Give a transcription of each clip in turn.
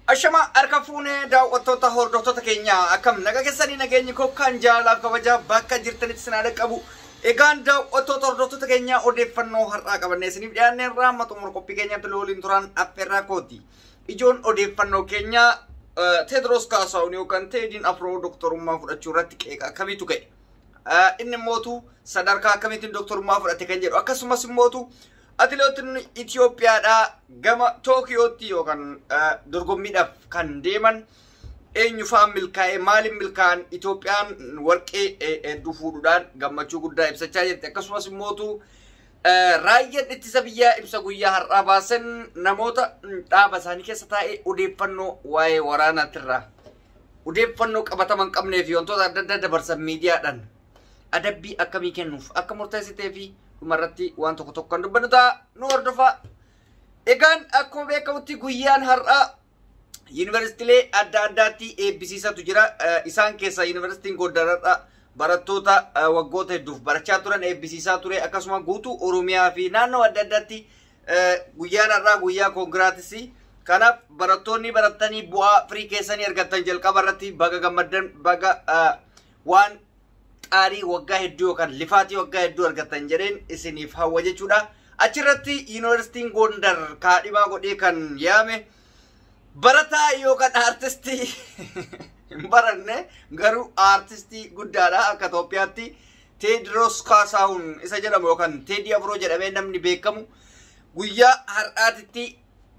Ashama harka fuunee daawwattoota hordoftoota keenyaa akkam naga keessanii nageenyi kokkaan jaalaaf kabajaa bakka jirtanitti sinaa dhaqqabu. Egaan daawwattoota hordoftoota keenyaa odeeffannoo har'aa qabannee isiniif dhiyaannee irraa maxxumura qophii keenyatti looliin turan affeerraa kooti. Ijoon odeeffannoo keenyaa Teedros Kaasaawun yookaan Teediin Afroo doktorummaa fudhachuu irratti qeeqa akkamiitu ka'e. Inni immootu sadarkaa akkamiitiin doktorummaa fudhate kan jedhu akkasumas immootu atileetiin Itoophiyaadhaa gama Tookiyootti yookaan dorgommiidhaaf kan deeman eenyufaan milkaa'ee maaliin milkaa'an Itoophiyaan warqee hedduu fuudhuudhaan gammachuu guddaa ibsachaa jirti akkasumas immootu raayyaan ittisa biyyaa ibsa guyyaa har'aa baasan namoota dhaaba isaanii keessa taa'ee odeeffannoo waa'ee waraanaatirraa odeeffannoo qabataman qabnee fi wantoota adda addaa dabarsan miidiyaadhaan adabbii akkamii kennuuf akka murteessitee fi dhumarratti waan tokko tokko kan dubbannu ta'a nu hordofa. Egaan akkuma beekamutti guyyaan har'aa yuunivarsiitiilee adda addaatti eebbisiisatu jira. Isaan keessaa yuunivarsiitiin Gondaradha barattoota waggoota hedduuf barachaa turan eebbisiisaa ture. Akkasuma guutuu Oromiyaa fi naannoo adda addaatti guyyaan har'aa guyyaa koongiraatisii. Kanaaf barattoonni baratanii bu'aa firii keessanii argatan jalqaba irratti baga gammaddan baga waan qaarii waggaa hedduu yookaan lifaatii waggaa hedduu argatan jedheen isiniif hawwa jechuudha. Achirratti yuunivarsiitiin Gondar kaadhimaa godhee kan yaame barataa yookaan aartistii hin baranne garuu aartistii guddaadha akka Itoophiyaatti Teediroos Kaasaawun isa jedhamu yookaan Teedii Afroo jedhamee namni beekamu guyyaa har'aatitti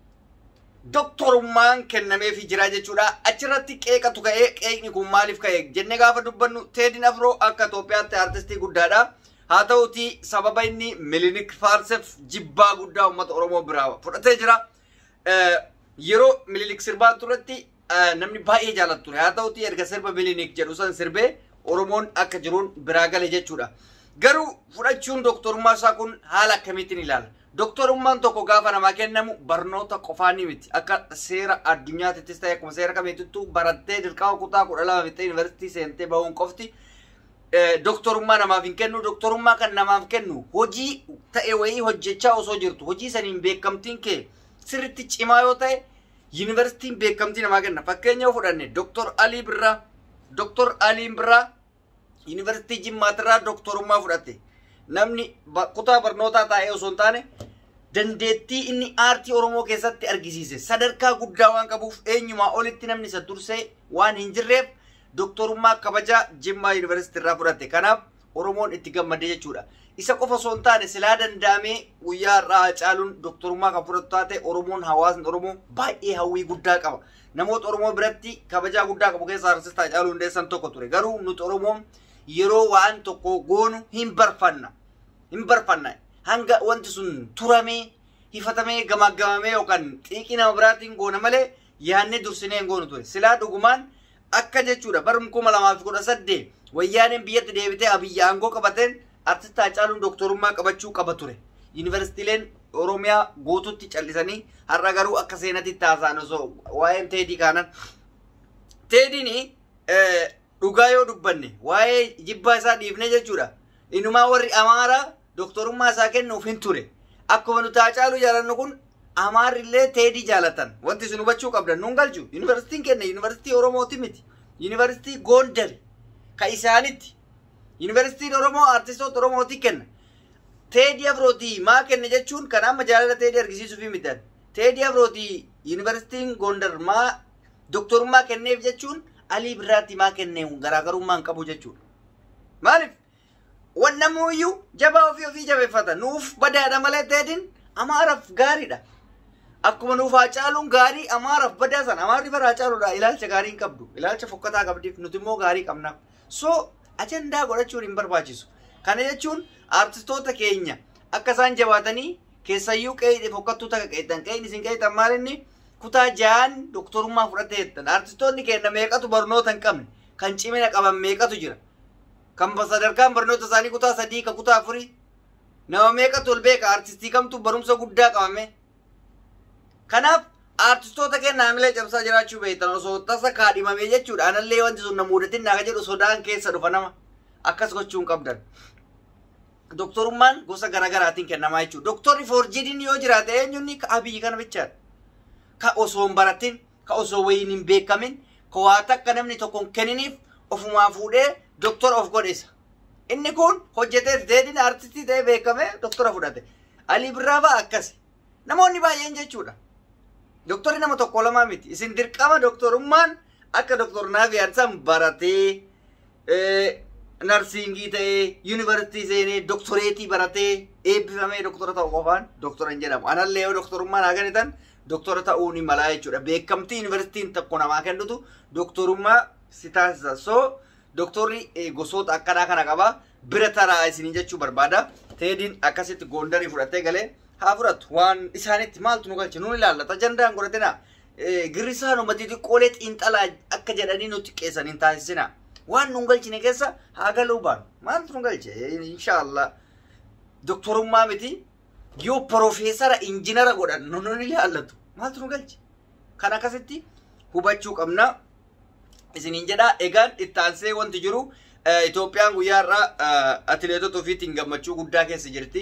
doktorummaan kennameefii jira jechuudha. Achirratti qeeqatu ka'ee qeeqni kun maaliif ka'e jennee gaafa dubbannu Teediin Afroo akka Itoophiyaatti aartistii guddaadha. Haa ta'uti sababa inni Milinik Faarseef jibbaa guddaa uummata Oromoo biraa fudhatee jira. Yeroo Milinik sirbaa turetti namni baay'ee jaalatu ture. Haa ta'uti erga sirba Milinik jedhu san sirbee Oromoon akka jiruun biraa gale jechuudha. Garuu fudhachuun doktorummaa isaa kun haala akkamiitiin ilaala? Doktorummaan tokko gaafa namaa kennamu barnoota qofaa ni miti. Akka seera addunyaattis ta'e akkuma seera kamiituttuu barattee dirqama kutaa kudha lama fixee yuunivarsiitii seentee bahuun qofti doktorummaa namaaf hin kennu. Doktorummaa kan namaaf kennu hojii ta'e wayii hojjechaa osoo jirtu hojii saniin beekamtiin kee sirritti cimaa yoo ta'e yuunivarsiitiin beekamtii namaa kenna. Fakkeenya fudhanne Doktor Alii Birraa Doktor Aliin Birraa yuunivarsiitii Jimmaatirraa doktorummaa fudhatte. Namni kutaa barnootaa taa'ee osoo hin taane dandeettii inni aartii Oromoo keessatti argisiise sadarkaa guddaa waan qabuuf eenyumaa olitti namni isa dursee waan hin jirreef doktorummaa kabajaa Jimmaa Yuunivarsiitii irraa fudhatte. Kanaaf Oromoon itti gammadee jechuudha. Isa qofa osoo hin taane silaa danda'amee guyyaa irraa caaluun doktorummaa kan fudhatu taate Oromoon hawaasni Oromoo baay'ee hawwii guddaa qaba. Namoota Oromoo biratti kabajaa guddaa qabu keessaa Artistaa Haacaaluu Hundeessaa tokko ture. Garuu nuti Oromoon yeroo waan tokko goonu hin barfanna. Hin barfanna. Hanga wanti sun turamee hifatamee gamaggamamee yookaan xiiqii nama biraatiin goona malee yaadnee dursinee hin goonu ture. Silaa dhugumaan akka jechuudha bara kuma lamaa fi kudha saddeet wayyaaneen biyyatti deebitee abiyyi aangoo qabateen artistaa Haacaaluun doktorummaa qabachuu qaba ture. Yuunivarsiitiileen Oromiyaa guututti callisanii har'a garuu akka seenatti taasaan osoo waa'een teedii kaanan. Teediin dhugaa yoo dubbanne waa'ee jibbaa isaa dhiifne jechuudha. Inumaa warri Amaaraa doktorummaa isaa kennuuf hin ture. Akkuma nuti Haacaaluu jaalannu kun Amaarrillee teedii jaalatan. Wanti isin hubachuu qabdan nuun galchu. Yuunivarsiitiin kenna yuunivarsiitii Oromooti miti. Yuunivarsiitii Gondar ka isaanitti. Yuunivarsiitiin Oromoo artistoota Oromooti kenna. Teedii Afrootii maa kenne jechuun kan amma jaalala teedii argisiisuuf miti. Teedii Afrootii yuunivarsiitiin Gondar maa doktorummaa kenneef jechuun Alii Birraatti maa kennee garaagarummaa hin qabu jechuudha. Maaliif? Wannamuuyyuu jabaa ofii ofii jabeeffata. Nuuf badaadha malee teediin Amaaraaf gaariidha. Akkuma nuuf Haacaaluun gaarii Amaaraaf badaa sana Amaarri bara Haacaaluudha ilaalcha gaarii hin qabdu. Ilaalcha fokkataa qabdiif nuti immoo gaarii qabnaaf. So ajandaa godhachuun hin barbaachisu. Kana jechuun artistoota keenya akka isaan jabaatanii keessayyuu qe'ee fokkattuu takka qeetan qe'een isin qeetan maalinni kutaa ja'an doktorummaa fudhatee jettan. Artistoonni keenya meeqatu barnoota hin qabne kan cimina qaban meeqatu jira. Kan sadarkaan barnoota isaanii kutaa sadii kan kutaa afurii nama meeqatu ol beeka artistii kamtu barumsa guddaa qabame. Kanaaf artistoota keenya haamilee cabsaa jiraachuu beektan osoo tasa kaadhimamee jechuudha. Anallee wanti sun na muudatin naa jedhu sodaan keessa dhufa nama. Akkas gochuu hin qabdan. Doktorummaan gosa garaagaraatiin kennamaa jechuudha. Doktorri foorjidiin yoo jiraate eenyuun ka abiyyi kana bichaadha. Ka osoo hin baratin ka osoo wayiin hin beekamin ka waa takka namni tokko hin kenniniif ofumaa fuudhee doktora of godhesa. Inni kun hojjetee teedina artistii ta'ee beekamee doktora fudhate. Alii Birraa fa'a akkasi. Namoonni baay'een jechuudha. Doktorri nama tokko lamaa miti. Isin dirqama doktorummaan akka doktor Naafi Arsaan baratee narsiingii ta'ee yuunivarsiitii seenee doktoreetii baratee eebbifamee doktora ta'u qofaan doktora hin jedhamu. Anallee yoo doktorummaan haa kennitan doktora ta'uu ni malaa jechuudha. Beekamtii yuunivarsiitiin tokko namaa kennitu doktorummaa si taasisa. So doktorri gosoota akkanaa kana qaba. Bira taraa isinii jechuu barbaada. Teediin akkasitti goondarii fudhatee galee haa fudhatu waan isaanitti maaltu nu galche nuun ilaallata jandaan godhatina girrisaan ummati xiqqoolee xiinxalaa akka jedhanii nutti qeessan hin taasisina waan nun galchine keessa haa galuu baanu maaltu nu galche inshaallah doktorummaa miti yoo profeesara injinara godhan nun ilaallatu maaltu nu galche kan akkasitti hubachuu qabna isiniin jedha egaan ittaansee wanti jiru Itoophiyaan guyyaa irraa atileetota ofiitiin gammachuu guddaa keessa jirti.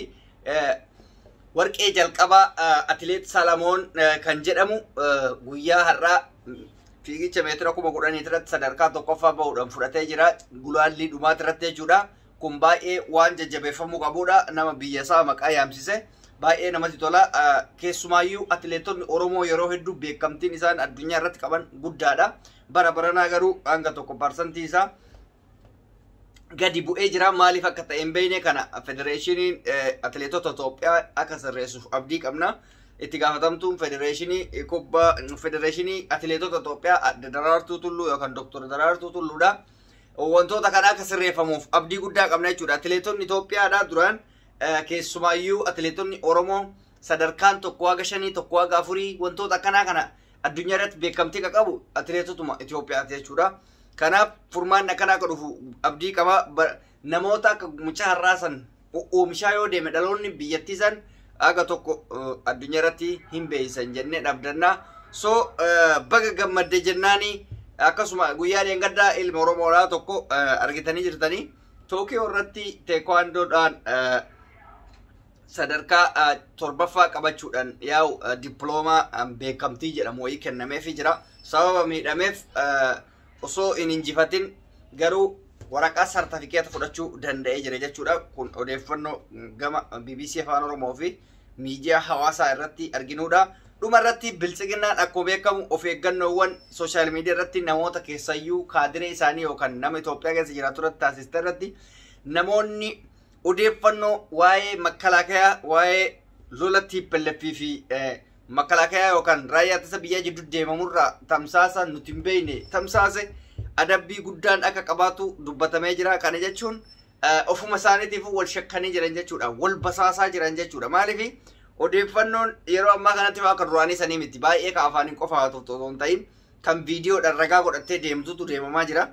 warqee jalqabaa atileet Salamoon kan jedhamu guyyaa har'aa fiigicha meetira kuma kudhanii irratti sadarkaa tokkoffaa bahuudhaan fudhatee jira. Gulaallii dhumaati irratti jechuudha. Kun baay'ee waan jajjabeeffamuu qabudha. Nama biyya isaa maqaa yaamsise. Baay'ee namatti tola. Keessumaayyuu atileetonni Oromoo yeroo hedduu beekamtiin isaan addunyaa irratti qaban guddaadha. Bara baranaa garuu hanga tokko parsantii isaa gadi bu'ee jira maaliif akka ta'e hin beekne kana federeeshiniin atileetota Itoophiyaa akka sirreessuuf abdii qabna. Itti gaafatamtuun federeeshinii kubbaa federeeshinii atileetota Itoophiyaa Daraartuu Tulluu yookaan Dooktor Daraartuu Tulluudha. Wantoota kana akka sirreeffamuuf abdii guddaa qabna jechuudha. Atileetonni Itoophiyaadha duraan keessumaayyuu atileetonni Oromoo sadarkaan tokko haga shanii tokko haga afurii wantoota akkanaa kana addunyaa irratti beekamtii kan qabu atileetotuma Itoophiyaati jechuudha. Kanaaf furmaanni akkanaa akka dhufu abdii qaba. Namoota akka mucaa har'aasan oomishaa yoo deeme dhaloonni biyyattii san aga tokko addunyaa irratti hin beeysan jennee dhabdannaa. So baga gammadde jennaani akkasuma guyyaa dheengaddaa ilma Oromoodhaa tokko argitanii jirtanii Tookiyoo irratti teekwaandoodhaan sadarkaa torbaffaa qabachuudhaan yaa'u dippiloomaa beekamtii jedhamu wayii kennameefii jira. Sababa miidhameef osoo hin injifatin garuu waraqaa sartifikeeta fudhachuu danda'ee jira jechuudha. Kun odeeffannoo gama BBC Afaan Oromoo fi miidiyaa hawaasaa irratti arginudha. Dhuma irratti bilchiginnaan akkuma beekamu of eeggannoowwan sooshaal miidiyaa irratti namoota keessayyuu kaadiree isaanii yookaan nama Itoophiyaa keessa jiraatu irratti taasiste irratti namoonni odeeffannoo waa'ee makkalaakayaa waa'ee lola tiippelleffii fi makkalaakayaa yookaan raayyaa ittisa biyyaa jidduu deemamurraa tamsaasa nuti hin beekne tamsaase adabbii guddaan akka qabaatu dubbatamee jira. Kana jechuun ofuma isaaniitiif wal shakkanii jiran jechuudha. Wal basaasaa jiran jechuudha. Maaliif odeeffannoon yeroo ammaa kanatti akka duraanii sanii miti baay'ee ka afaaniin qofa haa ta'u hin ta'in kan viidiyoodhaan ragaa godhattee deemtutu deemamaa jira.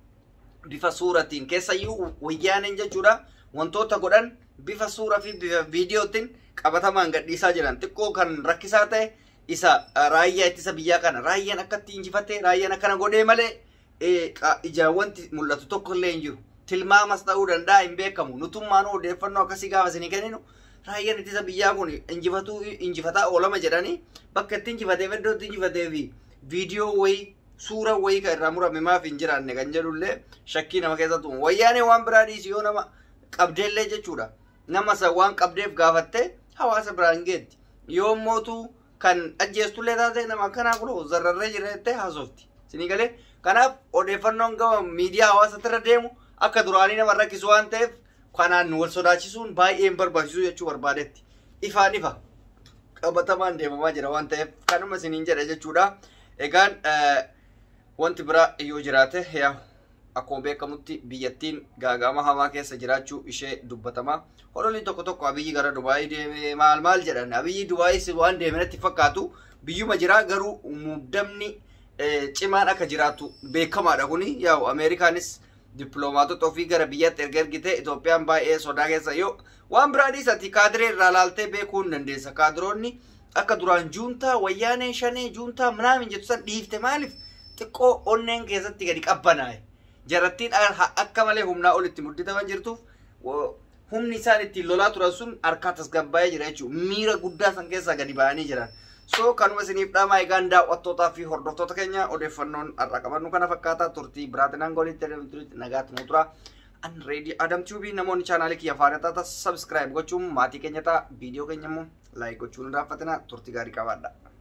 Bifa suuratiin keessayyuu wayyaaneen jechuudha. Wantoota godhan bifa suuraa fi bifa viidiyootiin qabatamaan gadhiisaa jiran xiqqoo kan rakkisaa ta'e isa raayyaa ittisa biyyaa kana raayyaan akkatti injifatee raayyaan akkana godhee malee ijaan wanti mul'atu tokko illee hin jiru. Tilmaamas ta'uu danda'a hin beekamu. Nutummaan odeeffannoo akkasii gaafa isinii kenninu raayyaan ittisa biyyaa kun injifatuu injifataa oolama jedhanii bakka itti injifatee iddoo itti injifatee fi viidiyoo wayii suura wayii kan irraa murame maaf hin jiraanne kan jedhullee shakkii nama keessatti uumu. Wayyaanee waan biraa dhiisi yoo nama qabdeellee jechuudha. Nama san waan qabdeef gaafattee hawaasa biraan geetti. Yoo mootuu kan ajjeestullee taate nama akkanaa kun zarrarree jira jettee haasofti. Isinii galee kanaaf odeeffannoon gama miidiyaa hawaasatti irra deemu akka duraanii nama rakkisu waan ta'eef kanaan wal sodaachisuun baay'ee hin barbaachisu jechuu barbaadetti. Ifaan ifa qabatamaan deemamaa jira waan ta'eef kanuma isiniin jedha jechuudha. Egaan wanti biraa yoo jiraate yaa akkuma beekamutti biyyattiin gaagama hamaa keessa jiraachuu ishee dubbatama. Hodoliin tokko tokko abiyyi gara Dubaayii deeme maal maal jedhan abiyyi Dubaayii waan deeme natti fakkaatu biyyuma jira garuu muddamni cimaan akka jiraatu beekamaadha kuni yaa'u Ameerikaanis dippiloomaatota ofii gara biyyaatti erga ergite Itoophiyaan baay'ee sodaa keessa yoo waan biraa dhiisati kaadiree irraa laaltee beekuu hin dandeessa. Kaadiroonni akka duraan juuntaa wayyaanee shanee juuntaa minaamin jettu san dhiifte maaliif xiqqoo onneen keessatti gadi qabbanaa'e. Jarattiin akka malee humnaa olitti mudditaman jirtuuf humni isaan ittiin lolaa turan sun harkaa tasgabbaa'ee jira jechuudha. Miira guddaa san keessaa gadi ba'anii jiran. So kanuma isiniif dhaamaa egaan daawwattootaa fi hordoftoota keenya odeeffannoon har'a qabannu kana fakkaata turtii biraatiin angolitti nagaatti nu tura. An reedii Adam Tuubii namoonni chaanaalii kiyya faana taata sabskiraayib gochuun maatii keenya ta'a viidiyoo keenya immoo laayik gochuun hin raaffatina turtii gaarii qabaadha.